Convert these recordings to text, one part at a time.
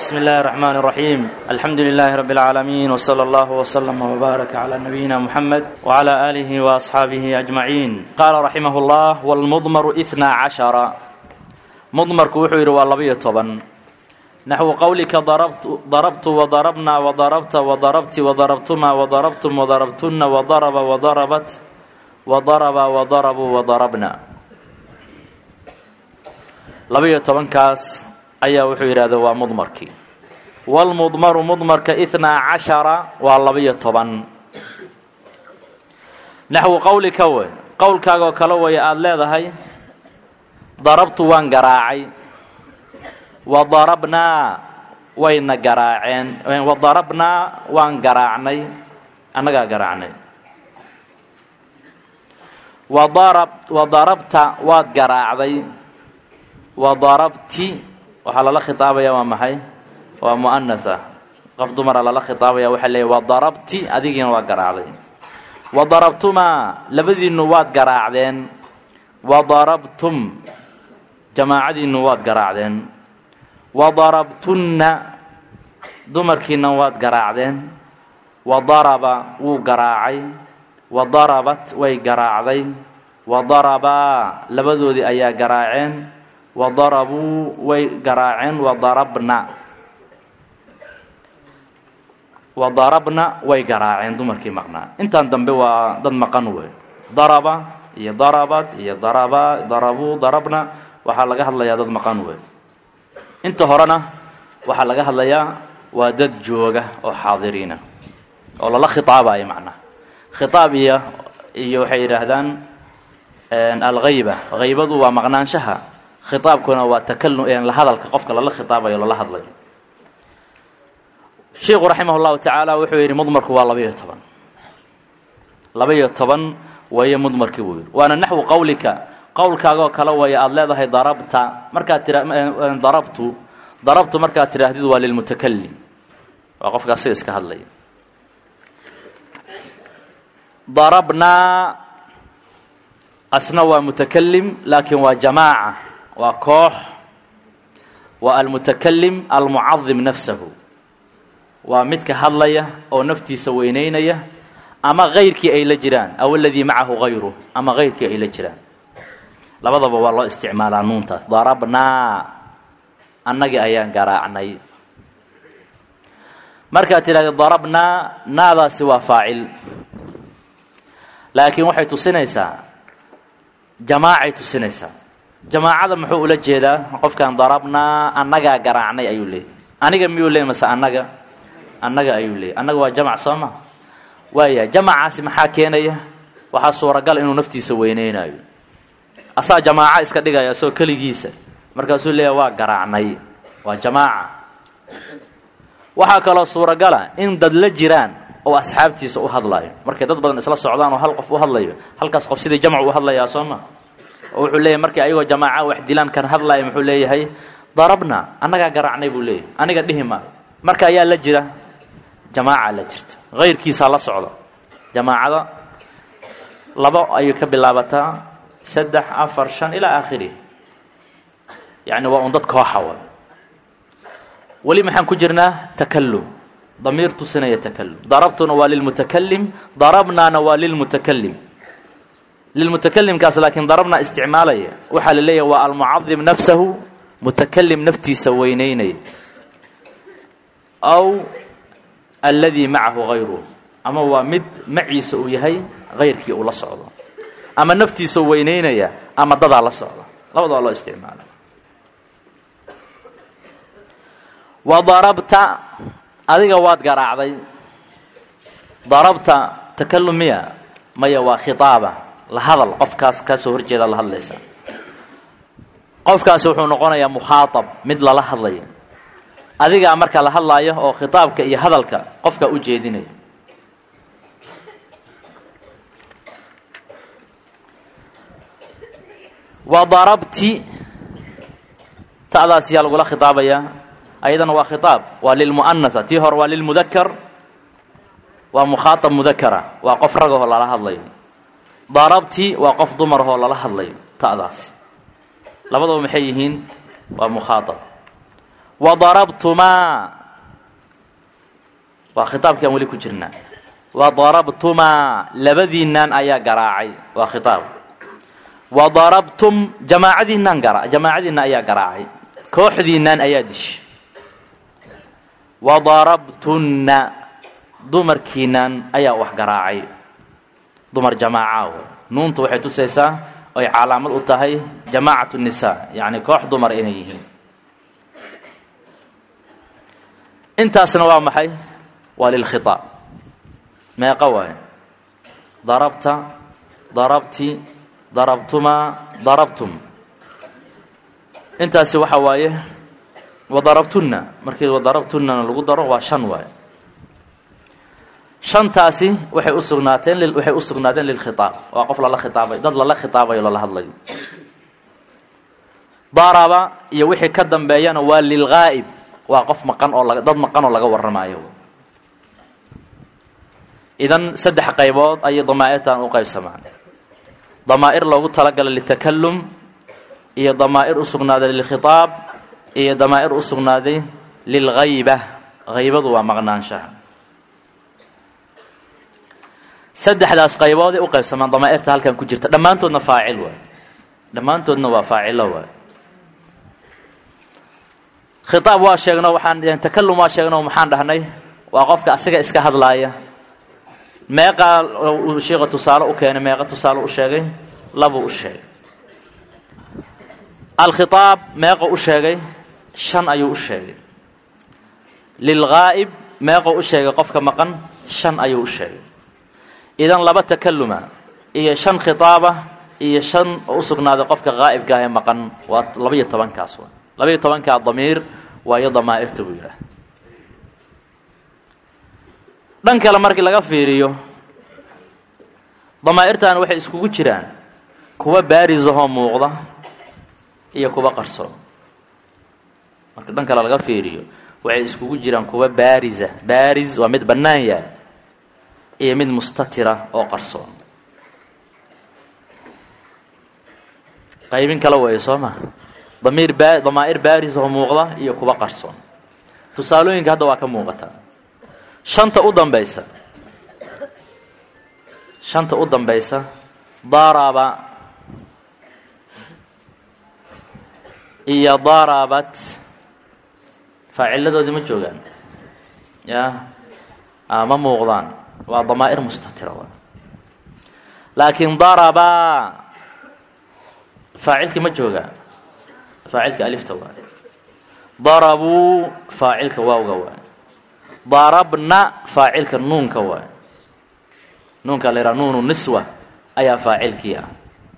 بسم الله الرحمن الرحيم الحمد لله رب العالمين وصلى الله وسلم وبارك على نبينا محمد وعلى آله وأصحابه أجمعين قال رحمه الله والمضمر إثنى عشر مضمرك وحير واللبية طبا نحو قولك ضربت, ضربت وضربنا وضربت وضربت وضربتما وضربتم وضربتن وضرب وضربت وضرب وضربوا وضربنا labayo tobankaas ayaa wuxuu yidhahda waa mudmarkii waalmudmaru mudmarka ithnaa cashara waa labayo toban naxwu qowlika wey qowlkaagoo kale waya aada leedahay darabtu waan garaacay wa darabnaa wayna garaaceen wa darabnaa waan garaacnay annagaa garaacnay wadarab wa darabta waad garaacday wadarabti waxaa lala khitaabaya waa maxay waa mu'anatha qof dumara lala khitaabaya waxaa leeyahy wadarabti adigiina waa garaacday wadarabtumaa labadiinnu waad garaacdeen wadarabtum jamaacadiinnu waad garaacdeen wadarabtunna dumarkiina waad garaacdeen wadaraba wuu garaacay wadarabat way garaacday wadarabaa labadoodii ayaa garaaceen wadarabuu way garaaceen wadarabna wadarabna way garaaceen dumarkii maqnaa intaan dambe waa dad maqan wey daraba iyo darabat iyo daraba darabuu darabna waxaa laga hadlayaa dad maqan wey inta horena waxaa laga hadlayaa waa dad jooga oo xaadiriina oo lala khitaabayo macnaha khitaab iyo iyo waxay yidhaahdaan alghayba haybadu waa maqnaanshaha khitaabkuna waa takalum la hadalka qofka lala khitaabayo lala hadlayo sheikhu raximah llahu tacaala wuxuu yidhi mudmarku waa labaiyo toban laba-iyo toban waye mudmarkii buu yidhi waana naxwu qowlika qowlkaagoo kale waya aada leedahay darabta markaad tira darabtu darabtu markaad tidhaahdid waa lilmutakalim waa qofkaas si iska hadlaya darabnaa asna waa mutakalim laakiin waa jamaaca waa koox waa almutakalim almucadim nafsahu waa midka hadlaya oo naftiisa weyneynaya ama kayrkii ay la jiraan aw aladii macahu hayruh ama kayrkii ay la jiraan labadaba waa loo isticmaalaa nuuntaas darabnaa annagii ayaan garaacnay markaad tidhahda darabnaa naadaasi waa faacil laakiin waxay tusinaysaa jamaacay tusinaysaa jamaacada muxuu ula jeedaa qofkan darabnaa annagaa garaacnay ayuu leeyay aniga miyuu leeyay mase annaga annaga ayuu leeyay annaga waa jamac soo ma waaya jamacaasi maxaa keenaya waxaa suuragal inuu naftiisa weyneynayo asaa jamaaco iska dhigaya asoo keligiisa markaasuu leeyahy waa garaacnay waa jamaaca waxaa kaloo suuragala in dad la jiraan oo asxaabtiisa u hadlaayo markay dad badan isla socdaan oo hal qof u hadlayo halkaas qof sidii jamcu u hadlayaa soo ma oo wuxuu leeyahy markii ayagoo jamaaca wax dilaan kan hadlaaya muxuu leeyahay darabna annagaa garaacnay buu leeyahay aniga dhihi maayo marka ayaa la jira jamaaca la jirta hayrkiisaa la socda jamaacada labo ayay ka bilaabataa saddex afar shan ilaa aakhirih yacni waa un dad kooxa wa weli maxaan ku jirnaa takalum damiir tusinaya takalum darabtuna waa lilmutakalim darabnaana waa lilmutakalim lilmutakalimkaas laakiin darabna isticmaalaya waxaa la leeyahay waa almucadim nafsahu mutakalim naftiisa weyneynaya aw alladii macahu hayruh ama waa mid maciisa uu yahay hayrkii uu la socdo ama naftiisa weyneynaya ama dadaa la socda labadaba loo isticmaala wa darabta adiga waad garaacday darabta takalum miya maya waa khitaaba la hadal qofkaas kaasoo horjeeda la hadlaysa qofkaasi wuxuu noqonayaa mukhaatab mid lala hadlaya adigaa marka la hadlaayo oo khitaabka iyo hadalka qofka u jeedinaya wa darabti ta'daas yaa lagula khitaabayaa ayadana waa khitaab waa lilmu'anatha tii hore waa lilmudakar waa mukhaatab mudakara waa qof ragahoo lala hadlayo darabti waa qof dumarahoo lala hadlayo ta'daasi labadaba maxay yihiin waa mukhaatab wa darabtumaa waa khitaabkii aan weli ku jirnaa wa darabtumaa labadiinaan ayaa garaacay waa khitaab wa darabtum jamaacadiinaan gara jamaacadiinna ayaa garaacay kooxdiinaan ayaa dishay wa darabtunna dumarkiinaan ayaa wax garaacay dumar jamaaca nuuntu waxay tusaysaa oy calaamad u tahay jamaacatu nisaa yacni koox dumar inay yihiin intaasna waa maxay waa lilkhitaab meeqa waaye darabta darabti darabtumaa darabtum intaasi waxa waaye wadarabtunna markii wadarabtunnana lagu daro waa shan waaye shantaasi waxay u sugnaateen waxay u sugnaadeen lilkhitaab waa qof lala khitaabay dad lala khitaabayo lala hadlayo daraba iyo wixii ka dambeeyana waa lilgaa'ib waa qof maqan oo laga dad maqan oo laga warramaayo idan saddex qaybood ayay damaa'irtan u qaybsamaan damaa'ir loogu talagalay litakalum iyo damaa'ir u sugnaaday lilkhitaab iyo damaa'ir u sugnaaday lilghayba haybadu waa maqnaanshaha saddexdaas qaybooday u qaybsamaan damaa'irta halkan ku jirta dhammaantoodna faacil waay dhammaantoodna waa faacilo waay khitaab waa sheegno waxaan takalum waa sheegno maxaan dhahnay waa qofka asiga iska hadlaaya meeqaa sheika tusaale u keenay meeqa tusaale u sheegay labuu u sheegay alkhitaab meeqo u sheegay shan ayuu u sheegay lilgaa'ib meeqo u sheegay qofka maqan shan ayuu u sheegay idan laba takaluma iyo shan khitaaba iyo shan oo u sugnaaday qofka qaa'ibka ah ee maqan waa labaiyo tobankaas waa labaiyo tobankaa damiir waayo damaa'irta buu yidhaah dhan kale markii laga fiiriyo damaa'irtan waxay iskugu jiraan kuwa baarisahoo muuqda iyo kuwa qarsoon marka dhan kale laga fiiriyo waxay iskugu jiraan kuwa baarisa baaris waa mid bannaan yahay iyo mid mustatira oo qarsoon qaybin kale weeye soo ma damiir ba damaa'ir baaris oo muuqda iyo kuwa qarsoon tusaalooyinka hadda waa ka muuqataa shanta u dambaysa shanta u dambaysa daraba iyo darabat faaciladoodii ma joogaan ya ma muuqdaan waa damaa'ir mustatira w laakiin daraba faacilkii ma joogaa faacilka alifta waay darabuu faacilka waawga waay darabna faacilka nuunka waay nuunka la yidhaha nuunu niswa ayaa faacilkii ah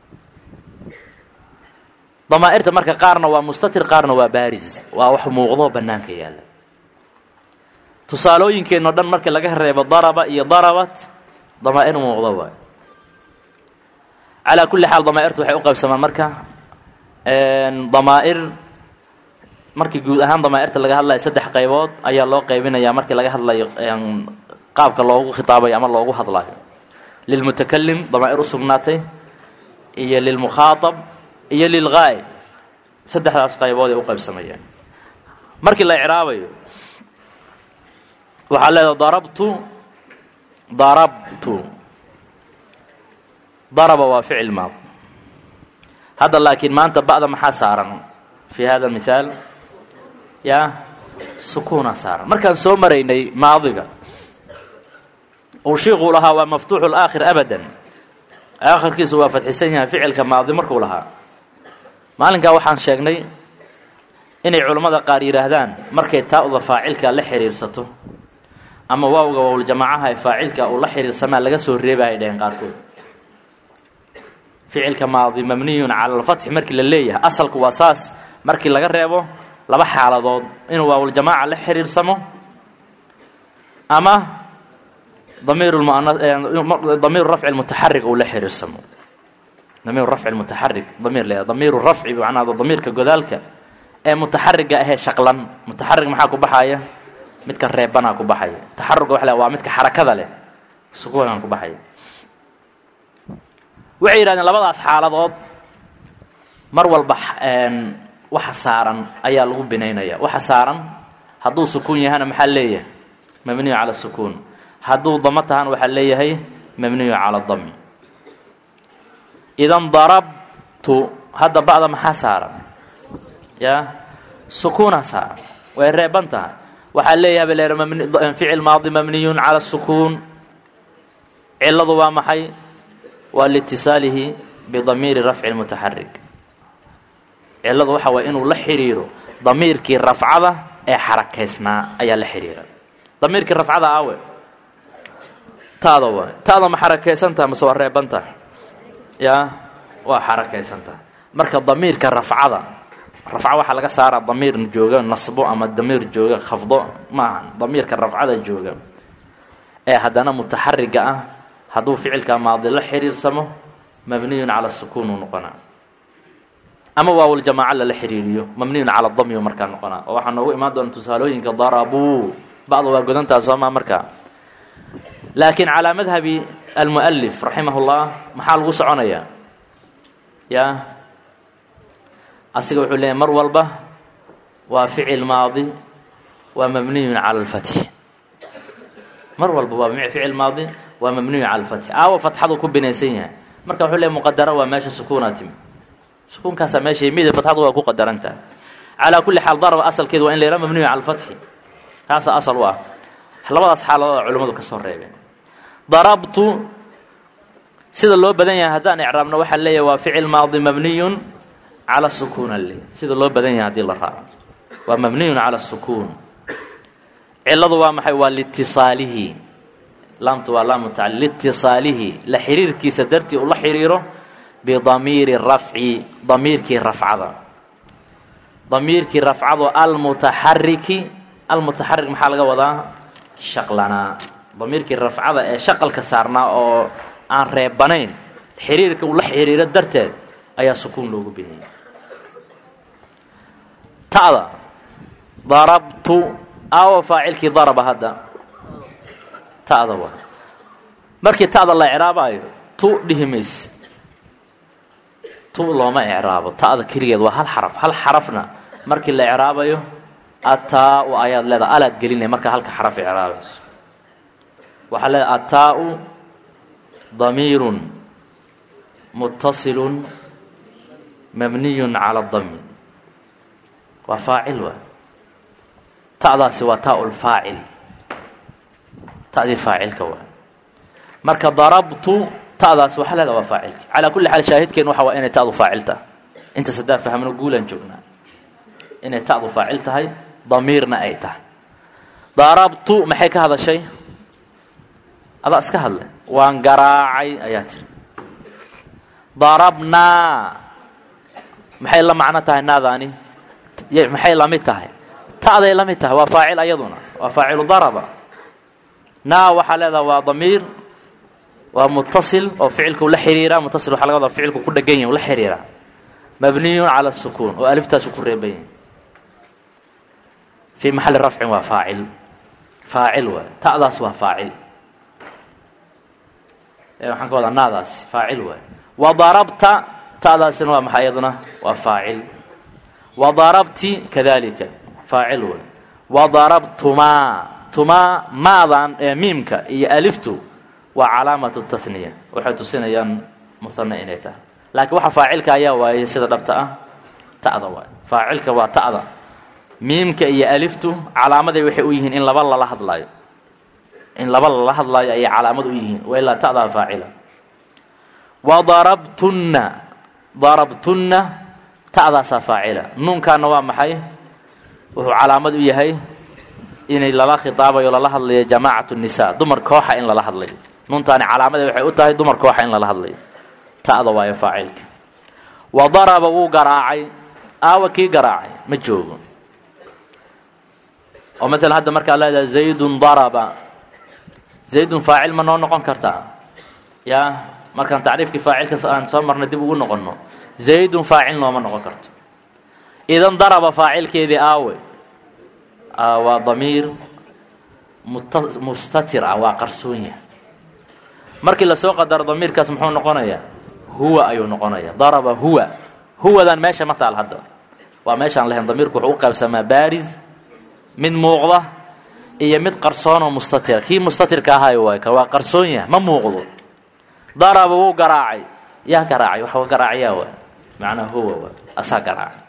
damaa'irta marka qaarna waa mustatir qaarna waa baaris waa wax muuqdoo bannaanka yaalla tusaalooyinkeenno dhan markii laga reebo daraba iyo darabat damaa'ir muuqdo waay calaa kulli xaal damaa'irtu waxay u qaybsamaan marka damaa'ir markii guud ahaan damaa'irta laga hadlayo saddex qaybood ayaa loo qaybinayaa markii laga hadlayo qaabka loogu khitaabayo ama loogu hadlayo lilmutakalim damaa'ir u sugnaatay iyo lilmukhaatab iyo lilgaa'ib saddexdaas qaybood ay u qaybsamayaan markii la icraabayo waxaa leedaha darabtu darabtu daraba waa ficil maad hadda laakiin maanta ba'da maxaa saaran fi hada mithaal ya sukuuna saaran markaan soo maraynay maadiga uu shiikuu lahaa waa maftuuxu laakhir abadan aakhirkiisu waa fadxisan yahay ficilka maadi markuu lahaa maalinkaa waxaan sheegnay inay culammada qaar yidhaahdaan markay taa-uda faacilka la xiriirsato ama waawga waawljamaacaha ee faacilka uu la xiriirsamaa laga soo reeba ay dhaheen qaarkood ficilka maadi mabniyun cala alfatxi markii la leeyahay asalku waa saas markii laga reebo laba xaaladood inuu waawljamaaca la xiriirsamo ama damiir rafci mutaxarig uu la xiriirsamo damiir rafci mutaxarig damiir le damiiru rafci macnaa damiirka godaalka ee mutaxariga ahee shaqlan mutaxarig maxaa ku baxaya midka reebanaa ku baxaya taxaruga waa waa midka xarakada leh sukuunan ku baxaya waxay yidhahdeen labadaas xaaladood mar walba waxa saaran ayaa lagu binaynaya waxa saaran hadduu sukuun yahana maxaa leeyahay mabniyu cala sukuun hadduu damo tahana waxaa leeyahay mabniyu cala dami idan darabtu hadda ba'da maxaa saaran ya sukuuna saaran way reeban tahay waxaa leeyahay ba leeha ficil maadi mabniyun cala sukuun ciladu waa maxay waa liitisaalihi bidamiiri rafci lmutaxarik ciladu waxa waye inuu la xidhiiro damiirkii rafcada ee xarakaysnaa ayaa la xidhiira damiirkii rafcada aawe taada waay taada ma xarakaysantaha mase waa reebantaha yaa waa xarakaysantaha marka damiirka rafcada rafca waxaa laga saaraa damiir jooga nasbo ama damiir jooga khafdo ma ahan damiirka rafcada jooga ee haddana mutaxariga ah hadduu ficilka maadi la xiriirsamo mabniyun cala sukuun uu noqonaa ama waawljamaaca lala xiriiriyo mabniyun cala dami u markaa noqonaa oo waxaa noogu imaan doona tusaalooyinka darabuu bacda waa godantaa soomaa markaa laakiin calaa madhabi almualif raximah llah maxaa lagu soconayaa ya asiga wuxuu leeyahy mar walba waa ficil maadi waa mabniyun cala alfatxi mar walba waa ficil maadi waa mabniyun cala alfatxi aawa fatxadu ku binaysan yahay marka wuxuu leeyahy muqadara waa meesha sukuunaa timi sukuunkaasaa meesha yimid fatxadu waa ku qadarantaha calaa kulli xaal daraba asalkeedu waa in la yidhaha mabniyu cala alfatxi taasaa asal u ah labadaas xaaladood culimmadu ka soo reebeen darabtu sida loo badan yahay haddaan icraabno waxaa leeyahay waa ficil maadi mabniyun cala sukuun ale sida loo badan yahay hadii la raaco waa mabniyun cala sukuun ciladu waa maxay waa liitisaalihi laamtu waa laamu tacal liitisaalihi la xiriirkiisa dartii uu la xiriiro bidamiiri rafci damiirkii rafcada damiirkii rafcado almutaxariki almutaxarik maxaa laga wadaa shaqlanaa damiirkii rafcada ee shaqalka saarnaa oo aan reebanayn xiriirka uu la xiriiro darteed ayaa sukuun loogu bixiyey ta'da darabtu aawa faacilkii daraba hadda ta'da waa markii ta'da la icraabaayo tu dhihi mayse tu looma icraabo ta'da keligeed waa hal xaraf hal xarafna markii la icraabayo ataa-u ayaad leedaha alaad gelinaya markaa halka xaraf icraabayso waxaa leedaha ataa-u damiirun muttasilun mabniyun cala dami waa faacil waa ta'daasi waa taa lfaacil ta'dii faacilka waa marka darabtu ta'daasi waxaa leedaha waa faacilki calaa kulli xaal shaahidkeen waxa waa inay ta'du faacil tahay intaas haddaan fahmno guulaan joognaa inay ta'du faacil tahay damiirna ay tahay darabtu maxay ka hadashay adaa iska hadle waan garaacay ayaa tiri darabnaa maxay la macno tahay naadaani maxay la mid tahay ta'day la mid tahay waa faacil ayaduna waa faacilu daraba naa waxaa leedaha waa damiir waa mutasil oo ficilku la xiriira mutasil waxa laga wadaa ficilku ku dhegan yahi la xiriira mabniyun cala sukuun oo aliftaasu ku reeban yahi fii maxalli rafcin waa faacil faacil waay ta'daas waa faacil waxaan ka wadaa naadaasi faacil waay wa darabta ta'daasina waa maxay iyaduna waa faacil wa darabti kadalika faacil waay wa darabtumaa tumaa maadan ee miimka iyo aliftu waa calaamatu tahniya waxay tusinayaan muhane inay tahay laakiin waxa faacilka ayaa waayay sida dhabta ah ta'da waay faacilka waa ta'da miimka iyo aliftu calaamaday waxay u yihiin in laba lala hadlaayo in laba lala hadlaayo ayay calaamad u yihiin wa ilaa ta'daa faacila wa darabtunna darabtunna ta'daasaa faacila nuunkaana waa maxay wuxuu calaamad u yahay inay lala khitaabayo lala hadlayo jamaacatu nisa dumar kooxa in lala hadlayo nuuntaani calaamaday waxay u tahay dumar kooxa in lala hadlayo ta'da waayo faacilka wa daraba wuu garaacay aawa kii garaacay ma joogo oo maalan hadda markaa leedahay zaydun daraba zaydun faacil ma noo noqon kartaa yaa markaan tacriifkii faacilka aan soo marnay dib ugu noqonno zaydun faacil nooma noqon karto idan daraba faacilkeedii aawe waa damiir mustatir ah waa qarsoonya markii lasoo qadaro damiirkaas muxuu noqonayaa huwa ayuu noqonaya daraba huwa huwadan meesha ma taal hadda waa meeshaan lahayn damiirku wuxuu u qaybsamaa baaris mid muuqda iyo mid qarsoon oo mustatira kii mustatirka ahayo waay kan waa qarsoon yah ma muuqdo daraba wuu garaacay yaa garaacay waxa garaacayaa waay macnaa huwa waay asaa garaacay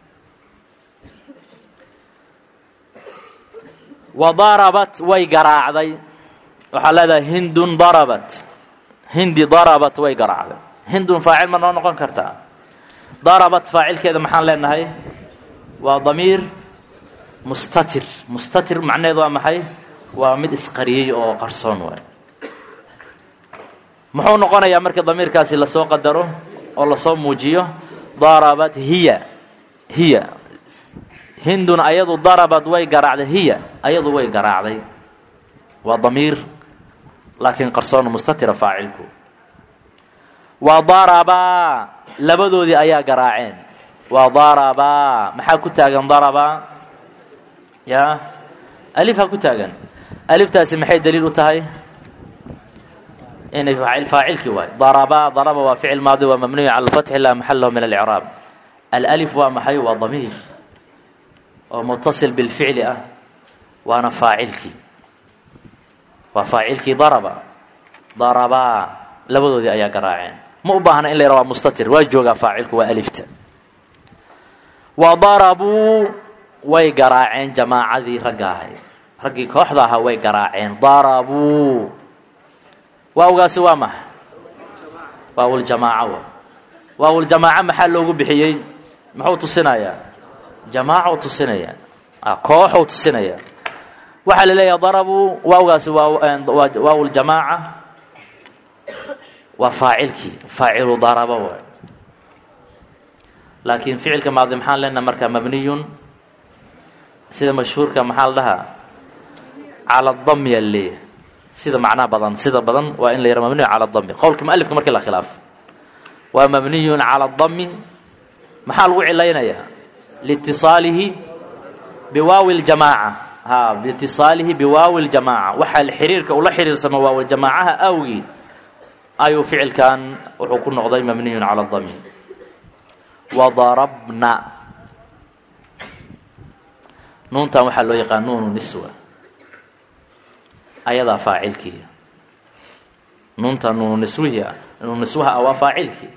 wa darabat way garaacday waxaa leedahay hindun darabat hindi darabat way garaacday hindun faacil ma noo noqon kartaa darabat faacilkeeda maxaan leenahay waa damiir mustatir mustatir macnaheedu waa maxay waa mid isqariyey oo qarsoon waay muxuu noqonayaa marka damiirkaasi lasoo qadaro oo lasoo muujiyo darabat hiya hiya hindun ayadu darabad way garaacday hiya ayadu way garaacday waa damiir laakiin qarsoon mustatira faacilku wa darabaa labadoodii ayaa garaaceen wa darabaa maxaa ku taagan darabaa ya alifaa ku taagan aliftaasi maxay daliil u tahay inay faacilkii waay darabaa daraba waa ficil maadi waa mabniyu cala alfatxi laa maxal lahu min alcraab alif waa maxay waa damiir oo mutasil bilficli ah waana faacilkii waa faacilkii daraba darabaa labadoodii ayaa garaaceen ma u baahna in la yara waa mustatir waa joogaa faacilku waa alifta wa darabuu way garaaceen jamaacadii ragga ahay raggii kooxda ahaa way garaaceen darabuu waawgaasi waa maxa waawuljamaaca wa waawuljamaaca maxaa loogu bixiyey muxuu tusinayaa jamaaca u tusinaya kooxuu tusinaya waxaa la leeyahay darabuu waawgaasi waa waawuljamaaca waa faacilkii faacilu daraba waay laakiin ficilka maadi maxaan leenaha markaa mabniyun sida mashhuurka maxaa la dhahaa cala dami aa leeyahay sida macnaha badan sida badan waa in la yara mabniyu cala dami qowlka mualifka markii la khilaafo waa mabniyun cala dami maxaa lagu cilaynayaa liitiصaalihi biwaawi ljamaaca ha biitiصaalihi biwaawi ljamaaca waxaa xiriirka ula xiriirsama waawljamaacaha awgii ayuu ficilkan wuxuu ku noqday mabniyun cala dami wadarabna nuuntan waxaa loo yaqaan nuunu niswa ayadaa faacilkii nuuntan nuunu niswihii ah nuunu niswaha ah waa faacilkii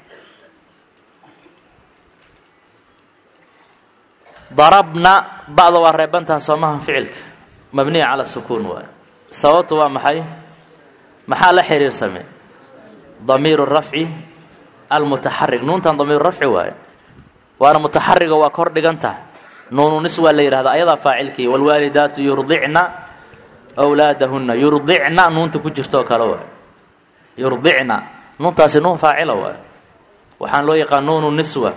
darabna ba'da waa reebantaha soomaha ficilka mabniya cala sukuun waay sababtu waa maxay maxaa la xiriirsame damiiru rafci almutaxarig nuuntan damiiru rafci waaye waana mutaxariga waa kor dhigan tahay nuunu nis waa la yidhahda ayadaa faacilkii waalwaalidaatu yurdicna wlaadahunna yurdicna nuunta ku jirto oo kale waay yurdicna nuuntaasi nuun faacila waay waxaan loo yaqaan nuunu niswa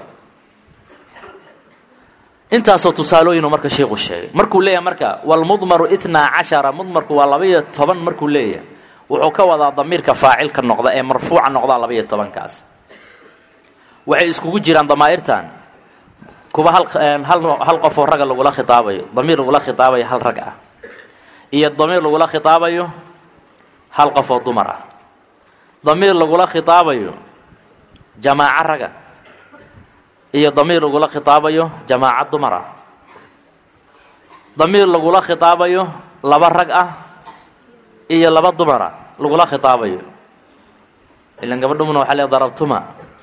intaasoo tusaalooyinu marka sheikhu sheegay markuu leeyahay marka walmudmaru itnaa cashara mudmarku waa laba-iyo toban markuu leeyahay wuxuu ka wadaa damiirka faacilka noqda ee marfuuca noqdaa laba-iyo tobankaas waxay iskugu jiraan damaa'irtan kuwa hal hal qof oo ragga lagula khitaabayo damiir lagula khitaabayo hal rag ah iyo damiir lagula khitaabayo hal qof oo dumar ah damiir lagula khitaabayo jamaaco raga iyo damiir lagula khitaabayo jamaaco dumar ah damiir lagula khitaabayo laba rag ah iyo laba dumar ah lagula khitaabayo ilan gabadhumuna waxaa lee darabtuma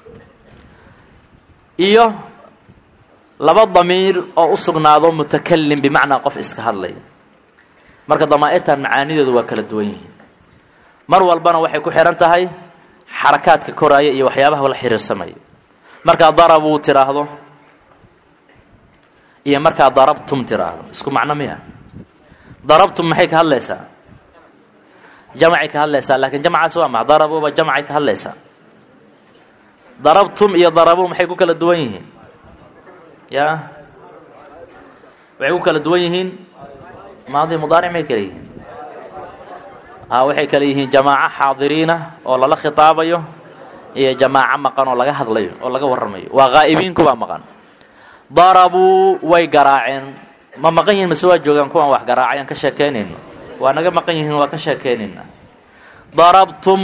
iyo laba damiir oo u sugnaado mutakalim bimacnaa qof iska hadlaya marka damaa'irtan macaanideedu waa kala duwan yihiin mar walbana waxay ku xihan tahay xarakaadka koraaya iyo waxyaabaha la xiriirsamaya markaa darabuu tiraahdo iyo markaa darabtum tiraahdo isku macno miya darabtum maxay ka hadlaysaa jamacay ka hadlaysaa laakiin jamcaasi waa maxa darabuuba jamcay ka hadlaysaa darabtum iyo darabuu maxay ku kala duwan yihiin ya waxay ku kala duwan yihiin maadi mudaaric may kala yihiin a waxay kala yihiin jamaaco xaadiriina oo lala khitaabayo iyo jamaaco maqan oo laga hadlayo oo laga warramayo waa haa'ibiinku baa maqan darabuu way garaaceen ma maqan yihin mase waa joogaan kuwaan wax garaacayaan ka sheekeynayno waa naga maqan yihiin waa ka sheekeynayna darabtum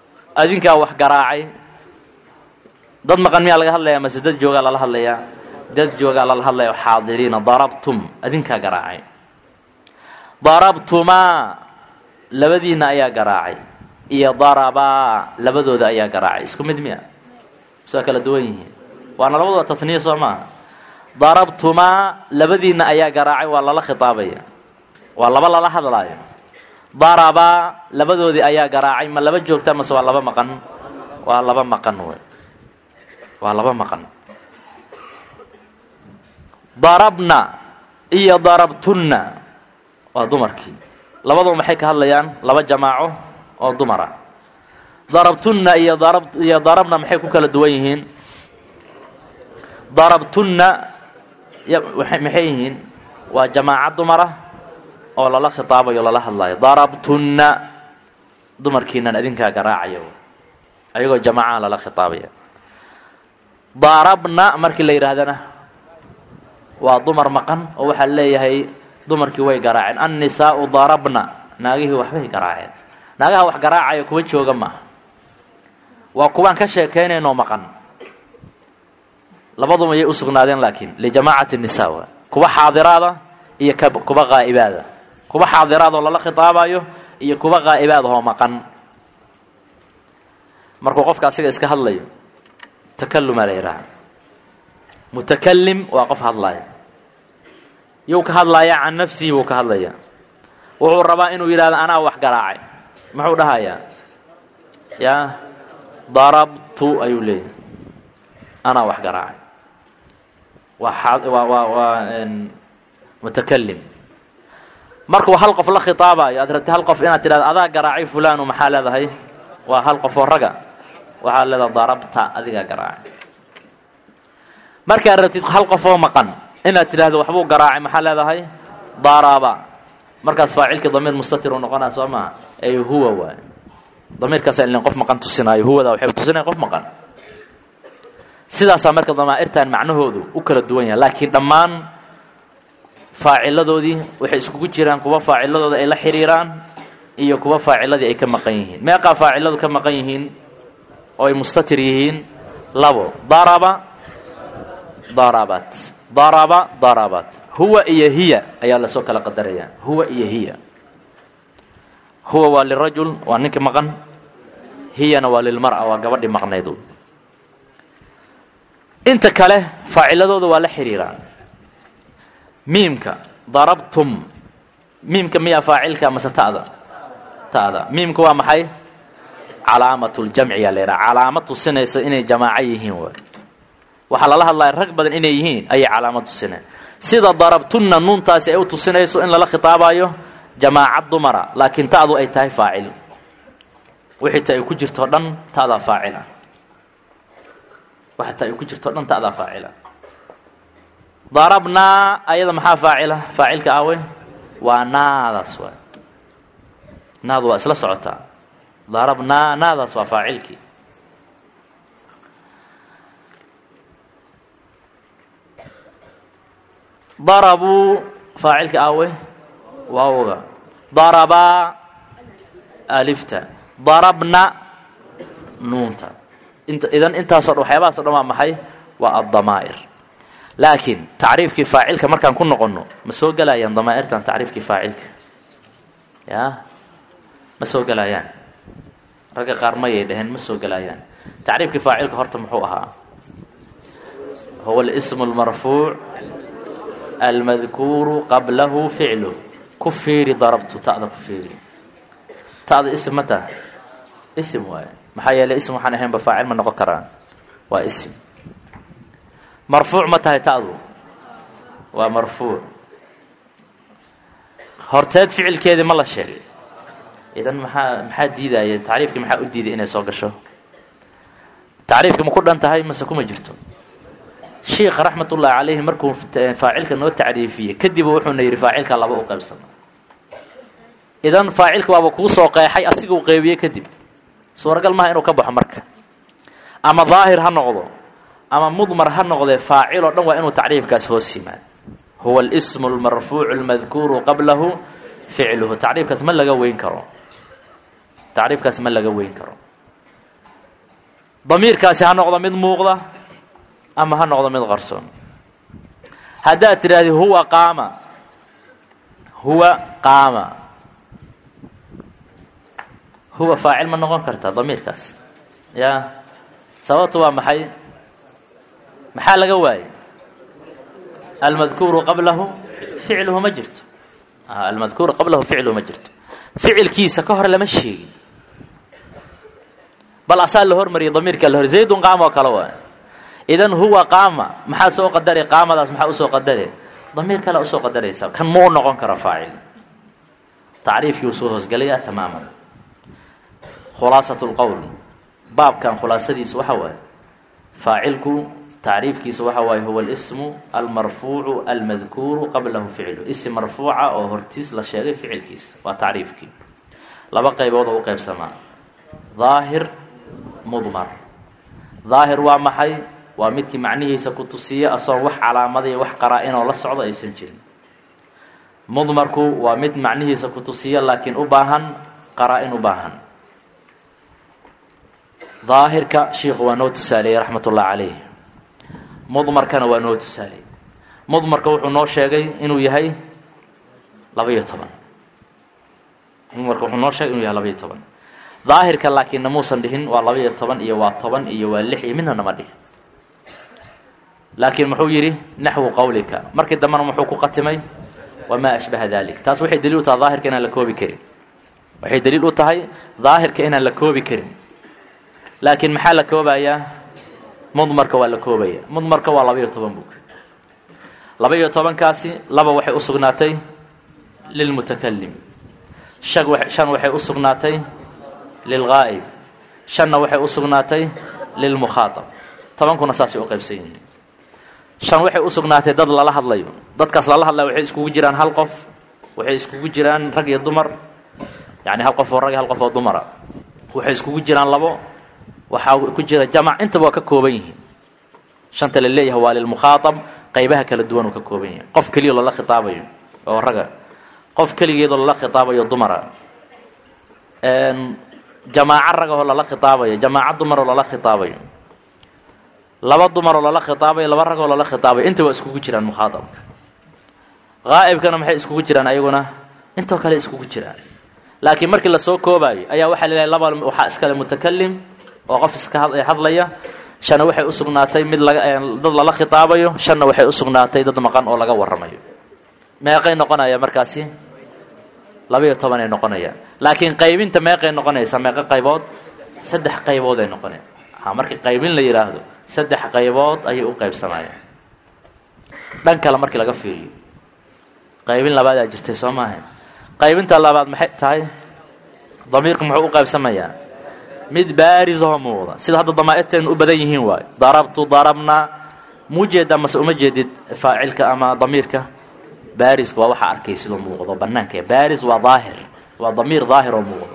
adinkaa wax garaacay dad maqan miyaa laga hadlayaa mase dad joogaa lala hadlayaa dad joogaa lala hadlayo xaadiriina darabtum adinkaa garaacay darabtumaa labadiinna ayaa garaacay iyo darabaa labadooda ayaa garaacay isku mid miya soo kala duwan yihiin waana labadooda tatniya soo maaha darabtumaa labadiinna ayaa garaacay waa lala khitaabaya waa laba lala hadlaayo darabaa labadoodii ayaa garaacay ma laba joogta mase waa laba maqan waa laba maqan wey waa laba maqan darabna iyo darabtunna waa dumarkii labaduba maxay ka hadlayaan laba jamaaco oo dumara darabtunna iyo darab iyo darabna maxay ku kala duwan yihiin darabtunna maxay yihiin waa jamaaco dumara oo lala khitaabayo lala hadlayo darabtunna dumarkiinan adinkaa garaacayo ayagoo jamaacaha lala khitaabaya darabna markii la yidhaahdana waa dumar maqan oo waxaa leeyahay dumarkii way garaaceen annisaau darabna naagihii waxbay garaaceen naagaha wax garaacaya kuwa jooga maaha waa kuwaan ka sheekaynaynoo maqan labaduba yay u sugnaadeen laakiin lijamaacati nisa wa kuwa xaadiraada iyo kuwa qaa'ibaada kuwa xaadiraadoo lala khitaabayo iyo kuwa qaa'ibaadahoo maqan markuu qofka asiga iska hadlayo takalumaa la yidhaaha mutakalim waa qof hadlaaya yuu ka hadlayaa can nafsihi buu ka hadlayaa wuxuu rabaa inuu yidhahdo anaa wax garaacay muxuu dhahayaa yaa darabtu ayuu leeyahy anaa wax garaacay waa waa waa waa mutakalim markuu hal qof la khitaabayo aad rabti hal qof inaad tidhahdo adaa garaacay fulanu maxaa leedahay waa hal qof oo raga waxaad leedahay darabta adigaa garaacay markaad rabtid hal qof oo maqan inaad tidhahdo waxbuu garaacay maxaa leedahay daraba markaas faacilkii damiir mustatir uu noqonaya soo maha ay huwa waay damiirkaasa ilin qof maqan tusinaayo huwada waxay tusinaya qof maqan sidaasaa marka damaa'irtan macnahoodu u kala duwan yahay laakiin dhammaan faaciladoodii waxay iskugu jiraan kuwa faaciladooda ay la xiriiraan iyo kuwa faaciladii ay ka maqan yihiin meeqaa faaciladu ka maqan yihiin oo ay mustatir yihiin labo daraba darabat daraba darabat huwa iyo hiya ayaa lasoo kala qadaraya huwa iyo hiya huwa waa lirajul waa ninkii maqan hiyana waa lilmar'a waa gabadhii maqnaydu inta kale faaciladooda waa la xiriiraan miimka darabtum miimka miyaa faacilka mase ta'da ta'da miimka waa maxay calaamatuljamciyaa la yidhaha calaamad tusinaysa inay jamaaco yihiin waay waxaa lala hadlaya rag badan inay yihiin ayay calaamad tusineen sida darabtunna nuuntaasi ay u tusinayso in lala khitaabayo jamaaca dumara laakiin ta'du ay tahay faacil wixii ta ay ku jirto dhan ta'daa faacila waxa ta ay ku jirto dhan ta'daa faacila darabnaa ayada maxaa faacila faacilka awe waa naadaas waay naadu waa isla socotaa darabnaa naadaas waa faacilkii darabuu faacilka awe waawga darabaa alifta darabna nuunta idan intaasoo dhan waxyaabahaasoo dhan waa maxay waa addamaa'ir laakiin tacriifkii faacilka markaan ku noqonno ma soo gelayaan damaa'irtan tacriifkii faacilka ya ma soo gelayaan ragga qaar mayay dhaheen ma soo gelayaan tacriifkii faacilka horta muxuu ahaa huwa alismu almarfuuc almadkuuru qablahu ficlu ku fiiri darabtu ta'da ku fiiri ta'da ism ma taha ism waaye maxaa yeelay ism waxaan ahaynba faacil ma noqon karaan waa ism marfuuc ma tahay ta'du waa marfuuc horteed ficilkeedii ma la sheegay idan maxaa maxaa diidaya tacriifkii maxaa u diiday inay soo gasho tacriifkii ma ku dhan tahay mase kuma jirto shiikha raxmatullaahi calayhi markuu faacilka noo tacriifiyey kadib wuxuuna yidhi faacilka laba u qaybsama idan faacilka waaba kuu soo qeexay asiga u qeybiyey kadib suuragal maha inuu ka baxo marka ama daahir ha noqdo ama mudmar ha noqdee faacil oo dhan waa inuu tacriifkaas hoos yimaado huwa alismu almarfuucu almadkuuru qablahu ficluhu tacriifkaas ma laga weyn karo tacriifkaas ma laga weyn karo damiirkaasi ha noqdo mid muuqda ama ha noqdo mid qarsoon haddaad tidhaahdi huwa qaama huwa qaama huwa faacil ma noqon kartaa damiirkaas ya sababtu waa maxay maxaa laga waayey almadkuuru qablahu ficluhu ma jirto almadkuuru qablahu ficluhu ma jirto ficilkiisa ka hor lama sheegin bal asaa la hormariyay damiirkaa la hor zaydun qaama oo kale waay idan huwa qaama maxaa soo qadari qaamadaas maxaa usoo qadare damiir kale usoo qadaraysa kan ma u noqon karo faacil tacriifkii uu soo hoosgalayaa tamaaman khulaasat lqowl baabkan khulaasadiisa waxa waaye faacilku tacriifkiisa waxa waaye huwa alismu almarfuucu almadkuuru qablahu ficlu isim marfuuca oo hortiis la sheegay ficilkiisa waa tacriifkii laba qaybood oo u qaybsamaa daahir mudmar daahir waa maxay waa midkii macnihiisa ku tusiya asoon wax calaamadiya wax qaraa-inoo la socdo aysan jirin mudmarku waa mid macnihiisa ku tusiya laakiin u baahan qaraa-in u baahan daahirka shiikhu waa noo tusaaleeyey raxmat ullah calayh mudmarkana waa noo tusaaleyey mudmarka wuxuu noo sheegay inuu yahay laba-iyo toban mudmarka wuxuu noo sheegay inuu yahay laba-iyo toban daahirka laakiinna muusan dhihin waa laba-iyo toban iyo waa toban iyo waa lix iyo midna nama dhihin laakiin muxuu yidhi naxwu qowlika markii dambena muxuu ku qatimay wamaa ashbaha dalik taas waxay daliil u tahay daahirka inaan la koobi karin waxay daliil u tahay daahirka inaan la koobi karin laakiin maxaa la koobayaa mudmarka waa la koobaya mudmarka waa laba-iyo toban bug laba-iyo tobankaasi laba waxay u sugnaatay lilmutakalim shan shan waxay u sugnaatay lilgaa'ib shanna waxay u sugnaatay lilmukhaatab tobankuna saasay u qaybsan yihiin shan waxay u sugnaatay dad lala hadlayo dadkaas lala hadlayo waxay iskugu jiraan hal qof waxay iskugu jiraan rag iyo dumar yacni hal qof oo rag iyo hal qof oo dumara waxay iskugu jiraan labo waxaa ku jira jamac intaba waa ka kooban yihiin shanta la leeyahay waa lilmukhaatab qaybaha kala duwan uu ka kooban yahay qof keliya loola khitaabayo oo raga qof keligeedoo lala khitaabayo dumara jamaaco ragahoo lala khitaabayo jamaaco dumaroo lala khitaabayo laba dumaroo lala khitaabayo laba ragoo lala khitaabayo inta waa iskugu jiraan mukhaatabka qaa'ibkana maxay iskugu jiraan ayaguna intoo kale iskugu jiraan laakiin markii lasoo koobaayo ayaa waxaa la leeyahay laba waxaa iskale mutakalim oo qof iska hadlaya shanna waxay u sugnaatay mid laga dad lala khitaabayo shanna waxay u sugnaatay dad maqan oo laga warramayo meeqay noqonaya markaasi laba-iyo tobanay noqonayaan laakiin qaybinta meeqay noqonaysaa meeqo qaybood saddex qaybood ay noqonaya ha markii qaybin la yidhaahdo saddex qaybood ayay u qaybsamayaan dhan kale markii laga fiiriyo qaybin labaadaa jirtay soo maaha qaybinta labaad maxay tahay damiirku muxuu u qaybsamayaa mid baarisahoo muuqda sida hadda damaa-irteenu u badan yihiin waayo darabtu darabnaa muu jeedaa mase uma jeedid faacilka ama damiirka baariska waa waxaa arkay sidoo muuqdo banaanka baaris waa daahir waa damiir daahir oo muuqdo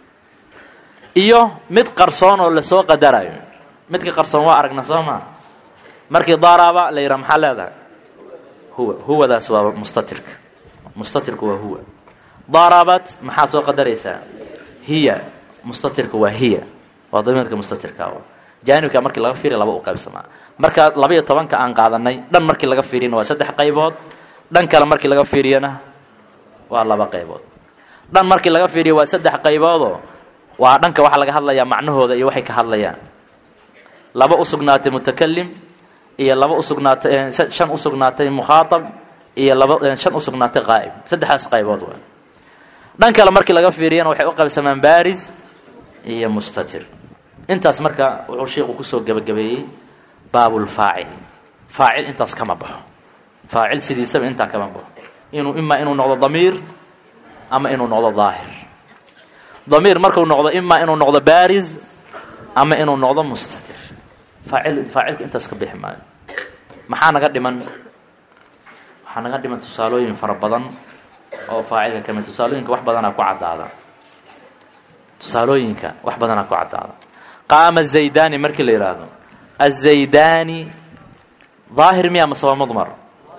iyo mid qarsoon oo lasoo qadarayo midka qarsoon waa aragna soo maa markii daraba la yidhaha maxaa leedahay huwa huwadaas waa mustatirka mustatirku waa huwa darabat maxaad soo qadaraysaa hiya mustatirka waa hiya waa damiirka mustatirka jaanibka markii laga fiiriya laba u qaybsamaa marka laba-iyo tobanka aan qaadanay dhan markii laga fiiriyana waa saddex qaybood dhan kale markii laga fiiriyana waa laba qaybood dhan markii laga fiiriyo waa saddex qayboodoo waa dhanka waxaa laga hadlayaa macnahooda iyo waxay ka hadlayaan laba u sugnaatay mutakalim iyo laba usugnaatay shan u sugnaatay mukhaatab iyo laba shan u sugnaatay qaa'ib saddexdaas qaybood waa dhan kale markii laga fiiriyana waxay u qaybsamaan baaris iyo mustatir intaas marka wuxuu sheikhu kusoo gebagabeeyey baabulfaacil faacil intaas kama baxo faacil sidiisaba intaa kama baxo inuu imaa inuu noqdo damiir ama inuu noqdo daahir damiir markuu noqdo imaa inuu noqdo baaris ama inuu noqdo mustatir faacil faacilka intaas ka bixi maayo maxaa naga dhiman waxaa naga dhiman tusaalooyin fara badan oo faacilka kamid tusaalooyinka wax badanaa ku caddaada tusaalooyinka wax badanaa ku caddaada qaama zaydani markii la yidhaahdo azaydani daahir miya mase waa mudmar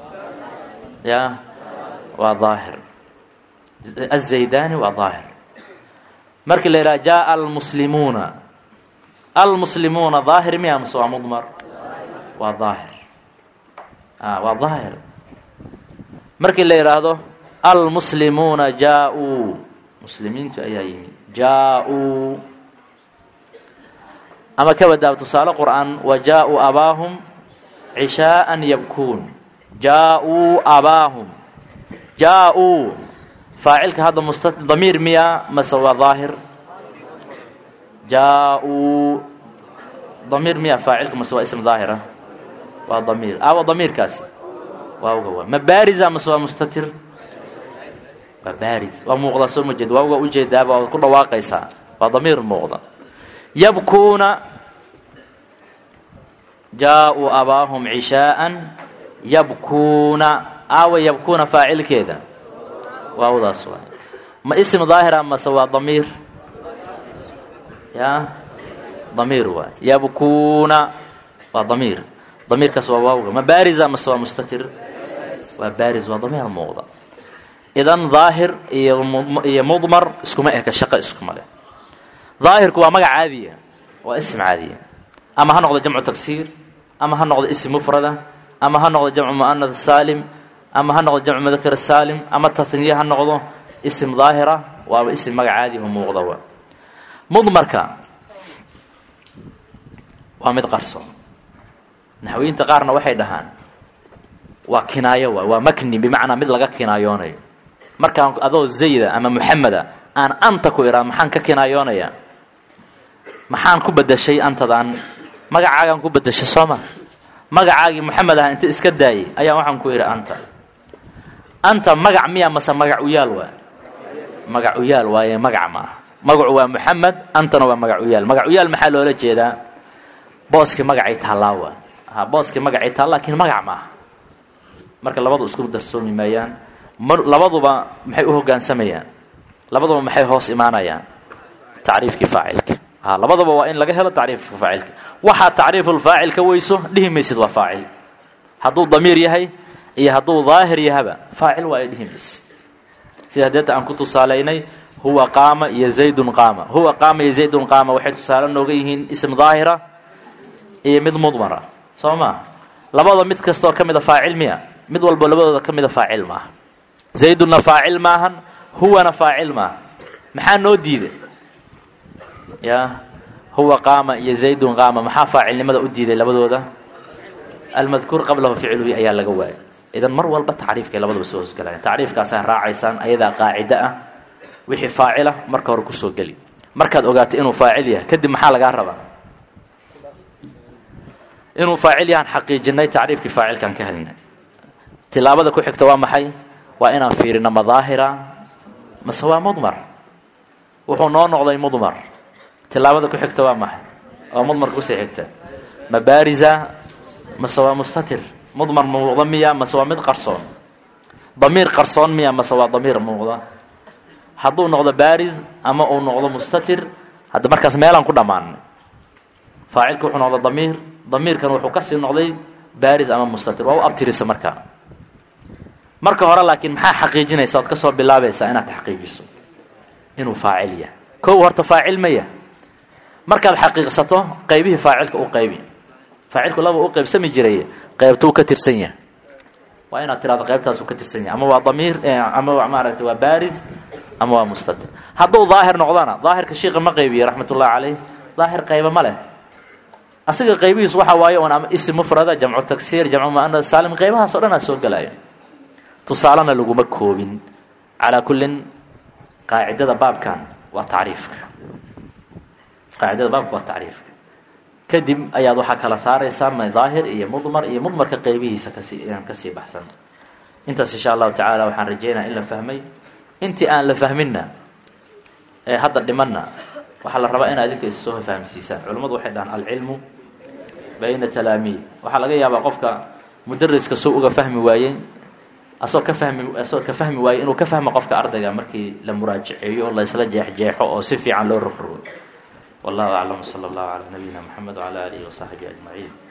ya waa daahir azaydani waa daahir markii la yidhahdo jaءa almuslimuuna almuslimuuna daahir miya mase waa mudmar waa daahir waa daahir markii la yidhaahdo almuslimuuna jaa-uu muslimiintu ayaa yimi jaa-uu ama ka badaab tusaale qur'aan wa jaa-uu abaahum cishaa'an yabkuun jaa-uu abaahum jaa-uu faacilka hadda musta damiir miya mase waa daahir jaa-uu damiir miya faacilka mase waa ism daahira waa damiir aawa damiirkaasi waawga waa ma baariza mase waa mustatir waa baaris waa muuqdaa soo ma jeed waawga ujeedaaba waad ku dhawaaqaysaa waa damiir muuqda yabkuuna jaa-uu abaahum cishaa'an yabkuuna aawa yabkuuna faacilkeeda waawdaas waay ma ism daahira mase waa damiir ya damiir waay yabkuuna waa damiir damiirkaas waa waawga ma baariza mase waa mustatir waa baaris waa damiir muuqda idan daahir iyo iyo mudmar iskuma eka shaqo iskuma leh daahirku waa magac caadiya waa ism caadiya ama ha noqdo jamcu tagsiir ama ha noqdo ism mufrada ama ha noqdo jamcu mu'anad saalim ama ha noqdo jamcu mudakar saalim ama tatniye ha noqdo ism daahira waaba ism magac caadiya oo muuqda waa mudmarka waa mid qarsoon naxwiyiinta qaarna waxay dhahaan waa kinaayo waay waa makni bimacnaa mid laga kinaayoonayo markaan adoo zayda ama muxameda aan anta ku idhaa maxaan ka kinaayoonayaa maxaan ku bedeshay antadaan magacaagaan ku bedeshay sooma magacaagii moxamed aha inta iska daayay ayaa waxaan ku idhi anta anta magac miya mase magac uyaal waa magac uyaal waaye magac maaha magacu waa moxamed antana waa magac uyaal magac uyaal maxaa loola jeedaa booskii magacay taallaa waa ha booskii magacay taalla lakiin magac maaha marka labadu isku darsoomi maayaan mar labaduba maxay u hoggaansamayaan labaduba maxay hoos imaanayaan tacriifkii faacilka ha labadaba waa in laga helo tacriifka faacilka waxaa tacriifulfaacil ka weyso dhihi maysid waa faacil hadduu damiir yahay iyo hadduu daahir yahaba faacil waa ay dhihi maysid sida hadeeta aan ku tusaalaynay huwa qaama iyo zaydun qaama huwa qaama iyo zaydun qaama waxay tusaale nooga yihiin ism daahira iyo mid mudmara soo maa labada mid kastoo ka mida faacil miya mid walba labadooda ka mida faacil maaha zaydunna faacil maahan huwana faacil maaha maxaa noo diiday ya huwa qaama iyo zaydun qaama maxaa faacilnimada u diiday labadooda almadkuur qablahu ficluhi ayaa laga waayay idan mar walba tacriifkay labadaba soo hosgalayan tacriifkaasaa raacaysaan ayadaa qaacida ah wixii faacila marka hore kusoo geli markaad ogaato inuu faacil yahay kadib maxaa lagaa rabaa inuu faacil yahaan xaqiijinay tacriifkii faacilkaan ka helnay tilaabada ku xigta waa maxay waa inaan fiirino ma daahira mase waa mudmar wuxuu noo noqday mudmar tilaabada ku xigta waa maxay oo mudmarka kusii xigta ma baariza mase waa mustatir mudmar muuqda miya mase waa mid qarsoon damiir qarsoon miya mase waa damiir muuqda hadduu noqdo baariz ama uu noqdo mustatir hadda markaas meelaan ku dhammaanay faacilka wuxuu noqda damiir damiirkan wuxuu kasii noqday baris ama mustatir waa u abtirisa markaa marka hore laakiin maxaa xaqiijinaysa oad kasoo bilaabaysaa inaad xaqiijiso inuu faacil yahay kow horta faacil ma yahay markaad xaqiiqsato qaybihii faacilka u qaybi faacilku laba u qaybsami jiray qaybtuu ka tirsan yahay waa inaad tirahdo qaybtaasuu ka tirsan yahay ama waa damiir ama maaragtay waa baris ama waa mustatir hadduu daahir noqdana daahirka shiika ma qaybiye raxmat ullahi caleyh daahir qayba ma leh asaga qaybihiis waxaa waaye un ama ism mufrada jamcu tagsiir jamcu muanad saalim qaybahaas o dhan aa soo gelaya tusaalena laguma koobin calaa kullin qaacidada baabkan waa tacriifka qaacidada baabka waa tacriifka kadib ayaad waxaa kala saaraysaa ma daahir iyo mudmar iyo mudmarka qaybihiisa kasii inaan kasii baxsan intaas insha allahu tacaala waxaan rajeynaya in la fahmay intii aan la fahminna ee hadda dhimanna waxaa la rabaa inaad idinka is soo fahamsiisaan culimmadu waxay dhahaan alcilmu bayna talaamiid waxaa laga yaabaa qofka mudariska soo uga fahmi waayey asoo ka fahmi asoo ka fahmi waayey inuu ka fahmo qofka ardayga markii la muraajaceeyo oo la isla jeexjeexo oo si fiican loo rogrogo wallahu aclam sala allahu calaa nabiyina moxamed wacala aalihi wasaxbihi ajmaciin